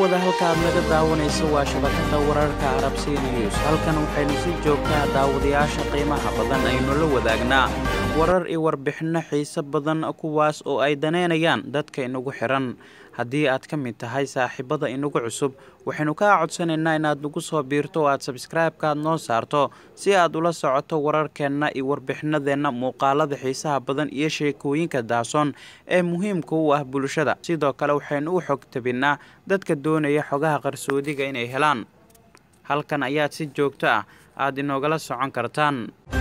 daawada halka aad naga daawanayso waa shabakada wararka arabsi news halkan waxaynu si joogtaa daawadayaasha qiimaha badan aynu la wadaagnaa warar iyo warbixinno xiise badan kuwaas oo ay daneynayaan dadka inagu xiran haddii aad ka mid tahay saaxiibada inagu cusub waxaynu kaa codsanaynaa inaad nagu soo biirto oo aad sabskraibekaad noo saarto si aad ula socoto wararkeenna iyo warbixinadeenna muuqaalada xiisaha badan iyo sheekooyinka daasoon ee muhiimka u ah bulshada sidoo kale waxaynu u xog tabinnaa dadka doonaya xogaha qarsoodiga inay helaan halkan ayaad si joogto ah aada inoogala socon kartaan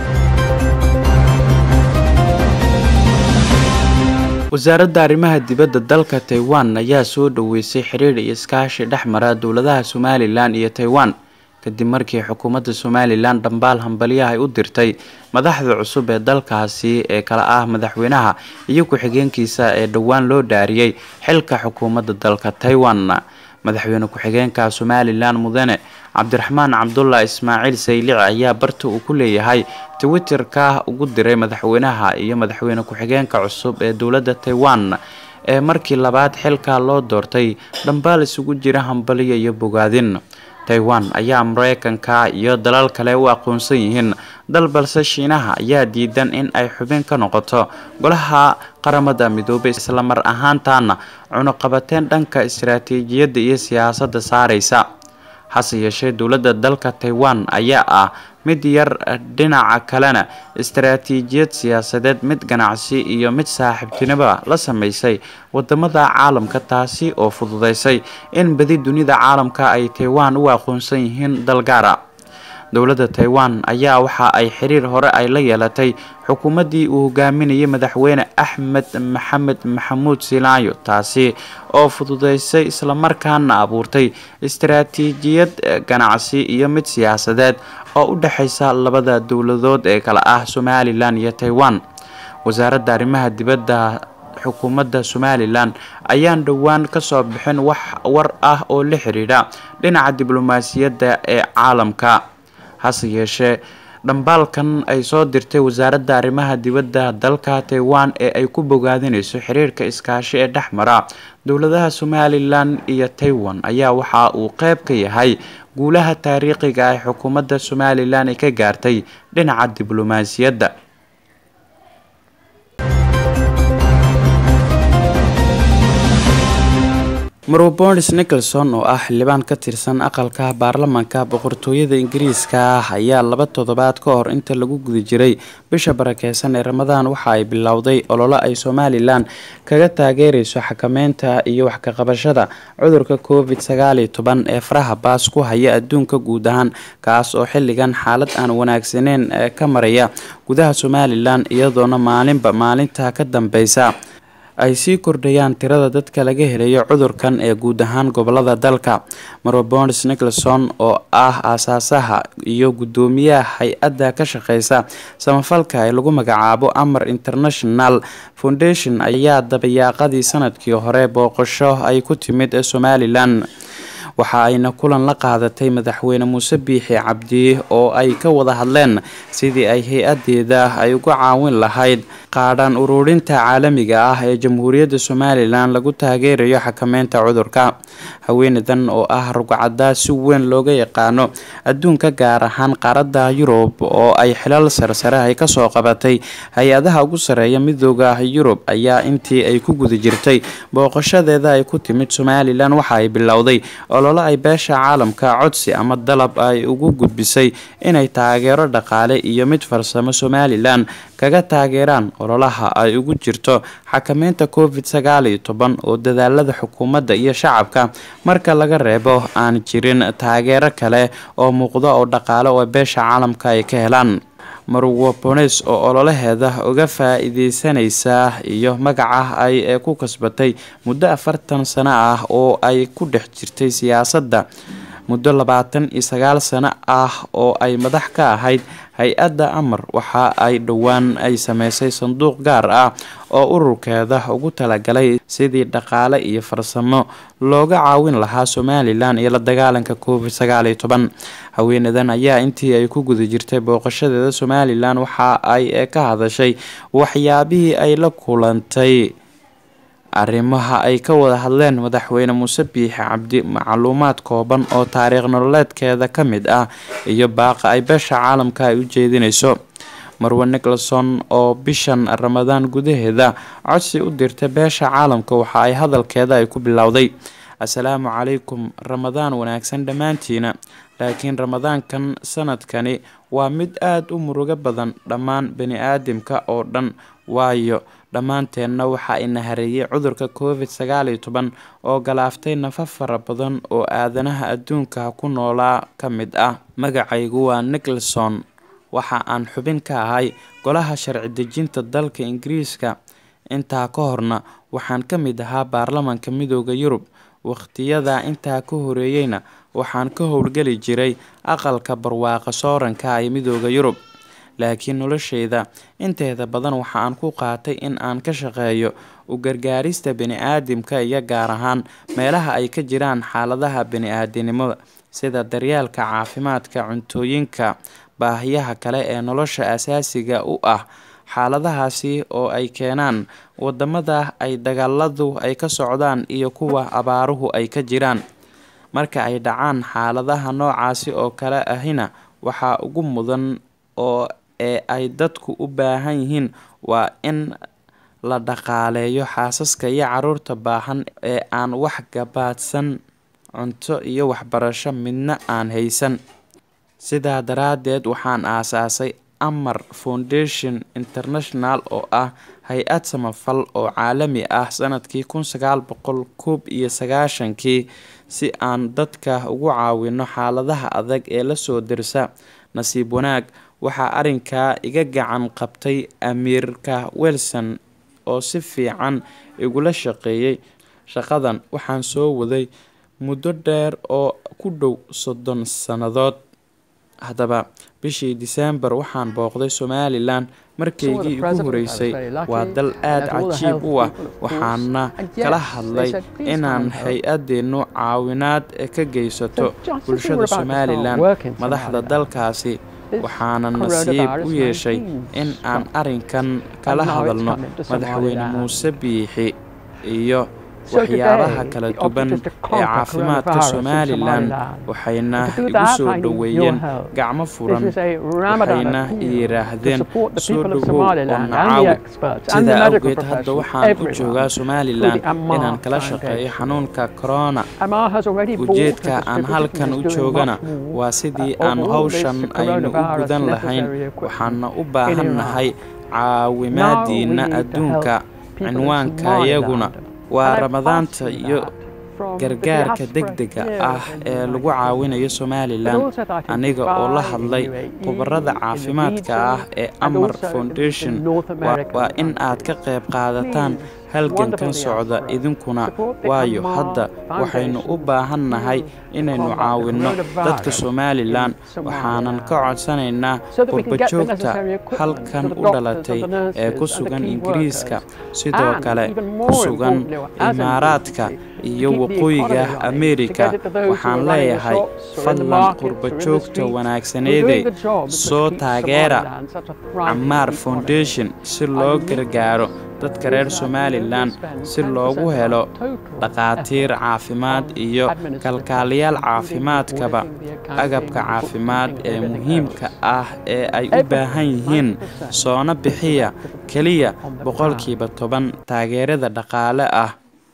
wasaaradda arrimaha dibadda dalka taiwan ayaa soo dhoweysay xiriir iyo iskaashi dhex mara dowladaha somalilan iyo taiwan kadib markii xukuumadda somalilan dhambaal hambalyaha ay u dirtay madaxda cusub ee dalkaasi ee kala ah madaxweynaha iyo ku-xigeenkiisa ee dhowaan loo dhaariyey xilka xukuumadda dalka taiwan madaxweyne ku-xigeenka somalilan mudane cabdiraxmaan cabdullah ismaaciil saylici ayaa barta uu ku leeyahay twitterka ugu diray madaxweynaha iyo madaxweyne ku-xigeenka cusub ee dowladda taiwan ee markii labaad xilka loo doortay dhambaal isugu jira hambaliya iyo bogaadin taiwan ayaa mareykanka iyo dalal kale u aqoonsan yihiin dal balse shiinaha ayaa diidan in ay xubin ka noqoto golaha qaramada midoobay islamar ahaantaana cunuqabateen dhanka istaraatiijiyadda iyo siyaasadda saareysa hase yeeshee dowladda dalka taiwan ayaa ah mid yar dhinaca kalena istaraatiijiyad siyaasadeed mid ganacsi iyo mid saaxiibtinimoba la sameysay wadamada caalamka taasi oo fududeysay in badi dunida caalamka ay taiwan u aqoonsan yihiin dalgaara dowladda taiwan ayaa waxa ay xiriir hore ay la yeelatay xukuumaddii uu hogaaminayay madaxweyne axmed maxamed maxamuud silaayo taasi oo fududeysay islamarkaana abuurtay istaraatiijiyad ganacsi iyo mid siyaasadeed oo u dhexeysa labada dowladood ee kale ah somalilan iyo taiwan wasaaradda arrimaha dibadda xukuumadda somalilan ayaan dhowaan kasoo bixin wax war ah oo la xiriidha dhinaca diblomaasiyadda ee caalamka hase yeeshee dhambaalkan ay soo dirtay wasaaradda arrimaha dibadda dalka taiwan ee ay ku bogaadinayso xiriirka iskaashi ee dhex mara dowladaha somalilan iyo taiwan ayaa waxa uu qeyb ka yahay guulaha taariikhiga ee xukuumadda somalilan ay ka gaartay dhinaca diblomaasiyadda marobonis nicholson oo ah xildhibaan ka tirsan aqalka baarlamaanka boqortooyada ingiriiska ah ayaa laba toddobaad ka hor inta lagu guda jiray bisha barakeysan ee ramadaan waxa ay bilowday ololo ay somalilan kaga taageereyso xakameynta iyo wax kaqabashada cudurka covid sagaal iyo toban ee faraha baas ku haya adduunka guud ahaan kaas oo xilligan xaalad aan wanaagsaneyn ka maraya gudaha somalilan iyadoona maalinba maalinta ka dambeysa ay sii kordhayaan tirada dadka laga helayo cudurkan ee guud ahaan gobolada dalka marobonis nicholson oo ah aasaasaha iyo guddoomiyaha hay-adda ka shaqeysa samafalka ee lagu magacaabo amar international foundation ayaa dabayaaqadii sanadkii hore booqasho ay ku timid somalilan waxa ayna kulan la qaadatay madaxweyne muuse biixi cabdi oo ay ka wada hadleen sidii ay hay-adeeda ay uga caawin lahayd qaadhaan ururinta caalamiga ah ee jamhuuriyadda somalilan lagu taageerayo xakameynta cudurka haweeneydan oo ah rugcadda si weyn looga yaqaano adduunka gaar ahaan qaaradda yurub oo ay xilal sarsare ay kasoo qabatay hay-adaha ugu sareeya midooda yurub ayaa intii ay ku guda jirtay booqashadeeda ay ku timid somalilan waxa ay bilowday ololo ay beesha caalamka codsi ama dalab ay ugu gudbisay inay taageero dhaqaale iyo mid farsamo somalilan kaga taageeraan ololaha ay ugu jirto xakameynta covid sagaal iyo toban oo dadaalada xukuumadda iyo shacabka marka laga reebo aan jirin taageero kale oo muuqdo oo dhaqaale oo beesha caalamka ay ka helaan marwabones oo ololaheeda uga faa-iideysanaysa iyo magaca ay ku kasbatay muddo afartan sano ah oo ay ku dhex jirtay siyaasadda muddo labaatan iyo sagaal sano ah oo ay madax ka ahayd hay-adda amar waxa ay dhowaan ay sameysay sanduuq gaar ah oo ururkeeda ugu talagalay sidii dhaqaale iyo farsamo looga caawin lahaa somalilan iyo la dagaalanka covid sagaal iyo toban haweenadan ayaa intii ay ku guda jirtay booqashadeeda somalilan waxa ay ka hadashay waxyaabihii ay la kulantay arrimaha ay ka wada hadleen madaxweyne muuse biixi cabdi macluumaad kooban oo taariikh nololeedkeeda ka mid ah iyo baaqa ay beesha caalamka ay u jeedinayso marwe nicholson oo bishan ramadaan gudaheeda codsi u dirtay beesha caalamka waxa ay hadalkeeda ay ku bilowday assalaamu calaykum ramadaan wanaagsan dhammaantiina laakiin ramadaankan sanadkani waa mid aada u murugo badan dhammaan bani aadamka oo dhan waayo dhammaanteenna waxa ina hareeyay cudurka covid sagaal iyo toban oo galaaftay nafa fara badan oo aadanaha adduunka ku noolaa ka mid ah magacaygu waa nicholson waxa aan xubin ka ahay golaha sharci dejinta dalka ingiriiska intaa ka horna waxaan ka mid ahaa baarlamanka midooda yurub waqhtiyada intaa ka horeeyeyna waxaan ka howlgeli jiray aqalka barwaaqa sooranka ee midooda yurub laakiin nolosheyda inteeda badan waxa aan ku qaatay in aan ka shaqeeyo u gargaarista bani-aadamka iyo gaar ahaan meelaha ay ka jiraan xaaladaha bani-aadinimada sida daryeelka caafimaadka cuntooyinka baahiyaha kale ee nolosha asaasiga u ah xaaladahaasi oo ay keenaan wadamada ay dagaaladu ay ka socdaan iyo kuwa abaaruhu ay ka jiraan marka ay dhacaan xaaladaha noocaasi oo kale ahina waxaa ugu mudan oo ee ay dadku u baahan yihiin waa in la dhaqaaleeyo xaasaska iyo caruurta baahan ee aan wax gabaadsan cunto iyo waxbarasho midna aan haysan sidaa daraadeed waxaan aasaasay amar foundation international oo ah hay-ad samafal oo caalami ah sanadkii kun sagaal boqol koob iyo sagaashankii si aan dadka ugu caawino xaaladaha adag ee lasoo dirsa nasiib wanaag waxaa arrinkaa iga gacan qabtay amiirka wilson oo si fiican igula shaqeeyay shaqadan waxaan soo waday muddo dheer oo ku dhow soddon sannadood haddaba bishii diseembar waxaan booqday somalilan markaygii igu horeysay waa dal aada cajiib u ah waxaana kala hadlay inaan hay-adeennu caawinaad ka geysato bulshada somalilan madaxda dalkaasi waxaana nasiib u yeeshay in aan arrinkan kala hadalno madaxweyne muuse biixi iyo waxyaabaha kala duwan ee caafimaadka somalilan waxayna igu soo dhoweeyeen gacmo furan waxayna yidhaahdeen soo dhowow oo nacaawi sidaa awgeed hadda waxaan u joogaa somalilan inaan kala shaqeeyo xanuunka corona ujeedka aan halkan u joogana waa sidii aan howshan aynu u gudan lahayn waxaana u baahannahay caawimaadiina adduunka cinwaanka iyaguna waa ramadaanta iyo gargaarka degdega ah ee lagu caawinayo somalilan aniga oo la hadlay khubarada caafimaadka ah ee amar foundation waa in aad ka qayb qaadataan halgankan socda idinkuna waayo hadda waxaynu u baahannahay inaynu caawinno dadka somalilan waxaanan ka codsanaynaa qurbajoogta halkan u dhalatay ee ku sugan ingiriiska sidoo kale ku sugan imaaraadka iyo waqooyiga ameerika waxaan leeyahay fadlan qurbajoogta wanaagsaneede soo taageera camaar foundation si loo gargaaro dadka reer somalilan si loogu helo dhakhaatiir caafimaad iyo kalkaaliyaal caafimaadkaba agabka caafimaad ee muhiimka ah ee ay u baahan yihiin soona bixiya keliya boqolkiiba toban taageerada dhaqaale ah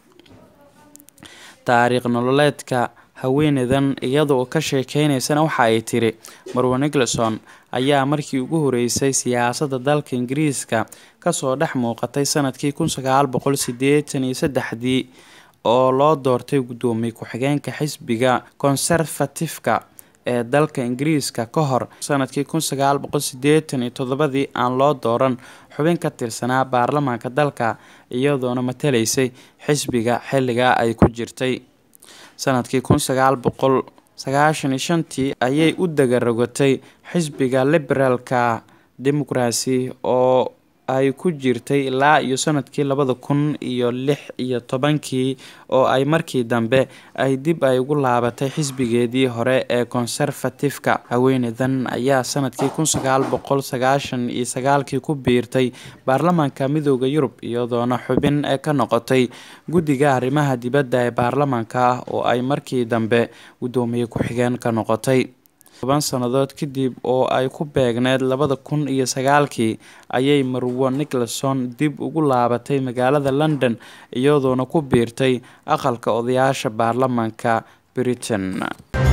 taariikh nololeedka haweeneydan iyadaoo ka sheekeynaysana waxa ay tiri marwe nicholson ayaa markii ugu horeysay siyaasadda dalka ingiriiska kasoo dhex muuqatay sanadkii kun sagaal boqol sideetan iyo saddexdii oo loo doortay guddoomiye ku-xigeenka xisbiga conservatifka ee dalka ingiriiska ka hor sanadkii kun sagaal boqol sideetan iyo toddobadii aan loo dooran xubin ka tirsanaa baarlamaanka dalka iyadoona matalaysay xisbiga xilligaa ay ku jirtay sanadkii kun sagaal boqol sagaashan iyo shantii ayay u dagarogatay xisbiga liberaalka democracy oo ay ku jirtay ilaa iyo sanadkii labada kun iyo lix iyo tobankii oo ay markii dambe ay dib ay ugu laabatay xisbigeedii hore ee conservatifka haweeneydan ayaa sanadkii kun sagaal boqol sagaashan iyo sagaalkii ku biirtay baarlamaanka midooda yurub iyadoona xubin ee ka noqotay guddiga arrimaha dibadda ee baarlamaanka oo ay markii dambe guddoomiye ku-xigeen ka noqotay toban sannadood kadib oo ay ku beegneed labada kun iyo sagaalkii ayay marwo nicholson dib ugu laabatay magaalada london iyadoona ku biirtay aqalka odayaasha baarlamaanka britain